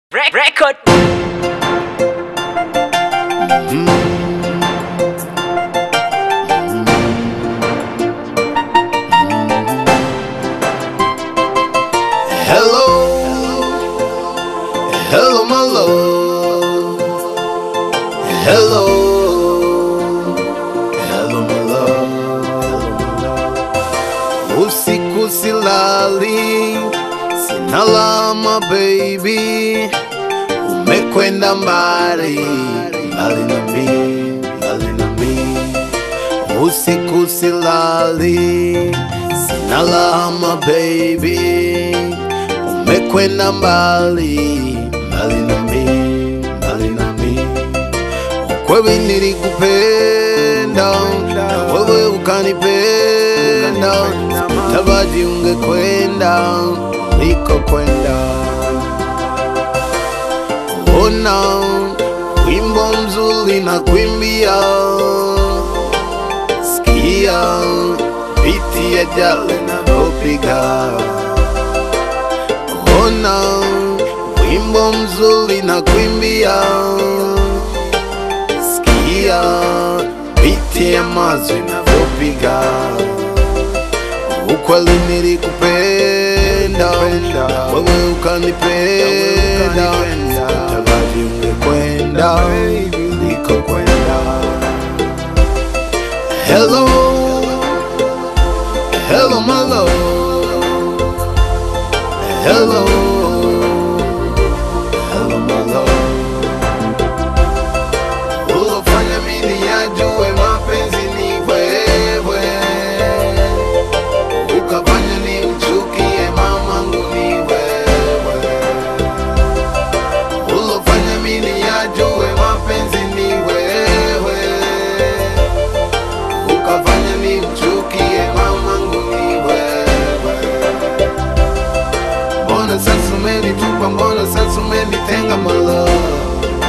Rec- record. Hello, hello, my love. Hello, hello, my love. Usiku silali, sinalama baby, umekwenda mbali, mbali na mimi, mbali na mimi. Usiku silali, sinalama baby, umekwenda mbali, mbali na mimi, mbali na mimi. Kweli nilikupenda na wewe ukanipenda, sikutaraji ungekwenda ulikokwenda. Ona wimbo mzuri na kuimbia, sikia biti ya jale navyopiga. Ona wimbo mzuri na kuimbia sikia biti ya mazo inavyopiga. Ukweli nilikupenda, wewe ukanipenda, sikutaraji ungekwenda ulikokwenda. Hello, hello my love, hello, hello my love ulofanya mimi yajue mapenzi ni wewe, ukafanya ni mchukie mamangu ni wewe, ulofanya mimi yajue mapenzi ni wewe, ukafanya ni mchukie mamangu ni wewe. Mbona sasa umenitupa, mbona sasa umenitenga my love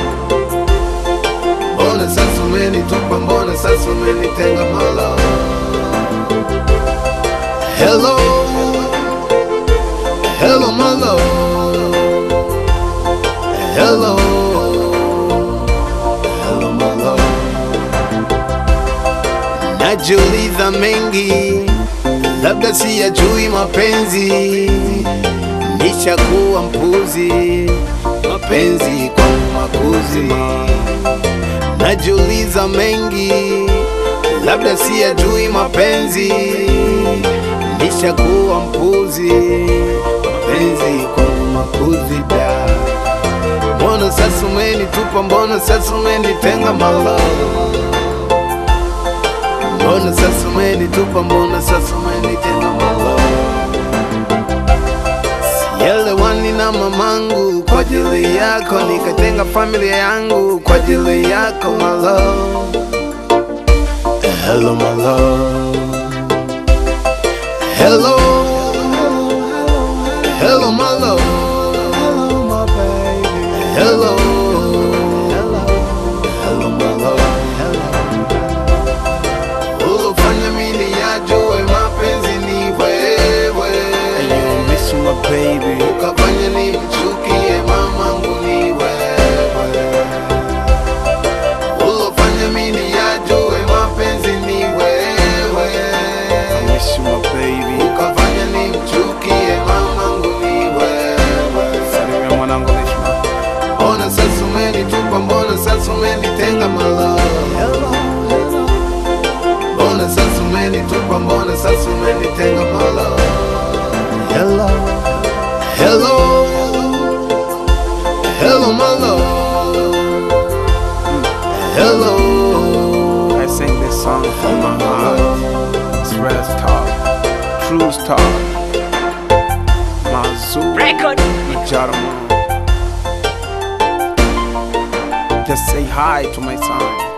Mbona sasa umenitupa, mbona sasa umenitenga my love Hello, hello my love Hello, hello my love Najiuliza mengi, labda siyajui mapenzi Nishakuwa mpuzi, mapenzi kwangu makuzi najiuliza mengi, labda siyajui mapenzi, nishakuwa mpuzi, mapenzi kwangu makuzi da. Mbona sasa umenitupa, mbona sasa umenitenga my love? Mbona sasa umenitupa, mbona sasa umenitenga my love? Sielewani na mamangu kwa ajili yako, nikatenga familia yangu kwa ajili yako my love. Hello my love. Hello. Hello my love. Hello my baby. Hello. Hello my love. Ulofanya mimi yajue mapenzi ni wewe. You miss my baby. Ukafanya ni mchukie mamangu ni wewe. Ulofanya mimi yajue mapenzi ni wewe. I miss my baby. Ukafanya ni mchukie mamangu ni wewe. Salimia mwanangu Lishma. Mbona sasa umenitupa, mbona sasa umenitenga my love? Mbona sasa umenitupa, mbona sasa umenitenga my love? Hello, hello, hello my love. Hello, I sing this song from my heart. It's real talk, true talk. Mazur, Record. Jarmo. Just say hi to my son.